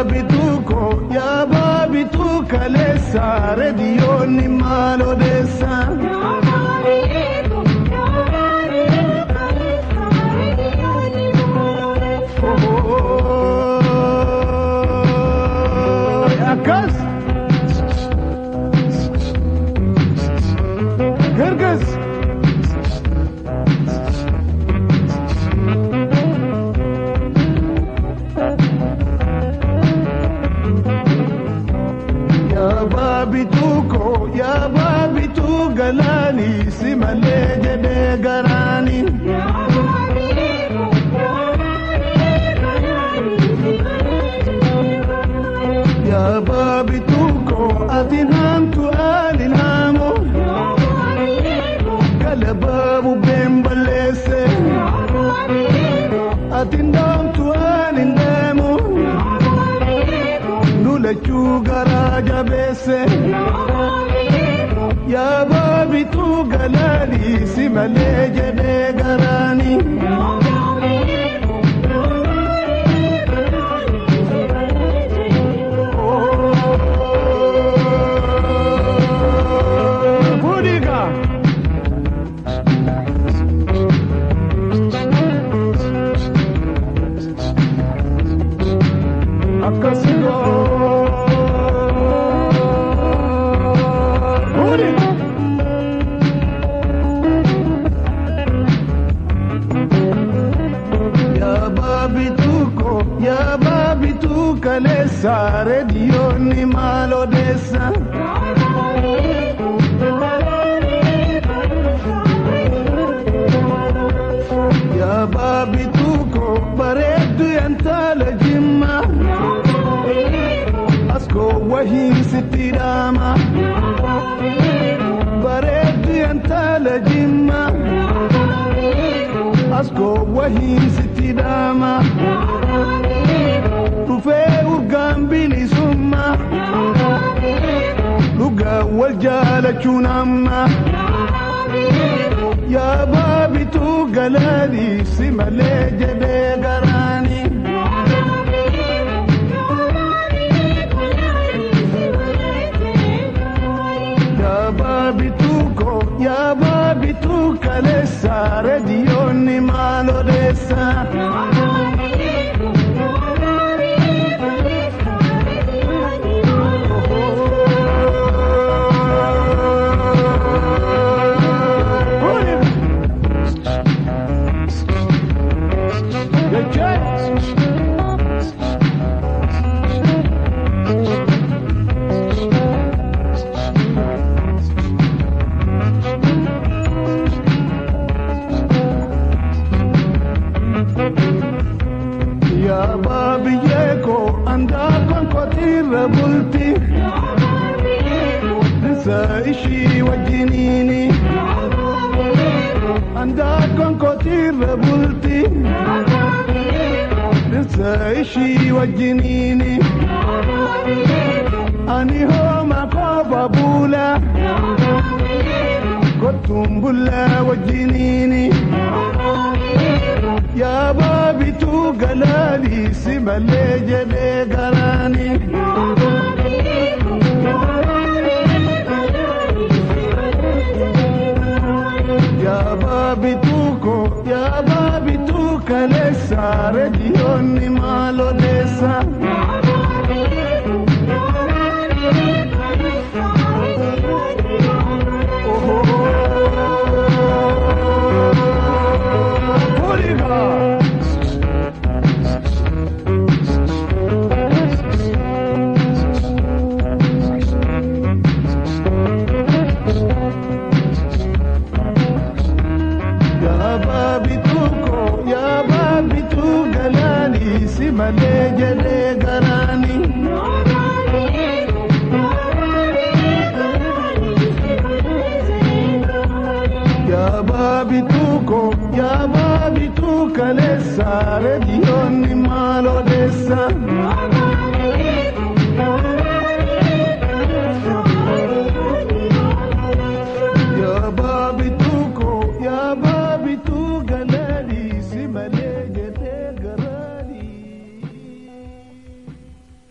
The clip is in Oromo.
baabituu koo yaa baabituu kaleessa reediyoonni maal odeessa. Akkas. Gargas. Yaa baabituu koo yaa baabituu galaanii si malee jedhee garaanii. Yaa baabituu koo ati naamtu ani naamu. Galabaa bubbeen balleesse. Ati ndaamtu ani ndeemu. Lulachuu garaa jabeesse. Yaa baabituu galaanii si malee jedhee garaanii. Budiga. Akkasigo. Budiga. Yaa baabituu koo yaa baabituu kaleessa reediyoonni maal odeessa. Yaa baabituu koo bareeddu yantaala jimma. Askoo wahii sitti dhaama. Bareeddu yantaala jimma. Askoo wahii sitti dhaama. Dhufee urgaan bilisumma. Dhugaa wal jaalachuun amma. Yaa baabituu galaanii si malee jedhee garaanii. Yaa baabituu koo yaa baabituu kaleessa reediyoonni maal odeessa. Yaa baabiyyee koo andaaqoon kotiirra bulti. Dhisa ishii wajjiniini. Andaaqoon kotiirra bulti. Dhisa ishii wajjiniini. Ani hooma kooba buula. Kottuun bullaa wajjiniini. Yaa baabituu galaanii si malee jedhee garaanii. Yaa baabituu koo yaa baabituu kaleessa reediyoonni maal odeessa. Budiga. Yaa baabituu koo yaa baabituu galaanii si malee jedhee garaanii. Yaa baabituu koo yaa baabituu kaleessa reediyoonni maal odeessa.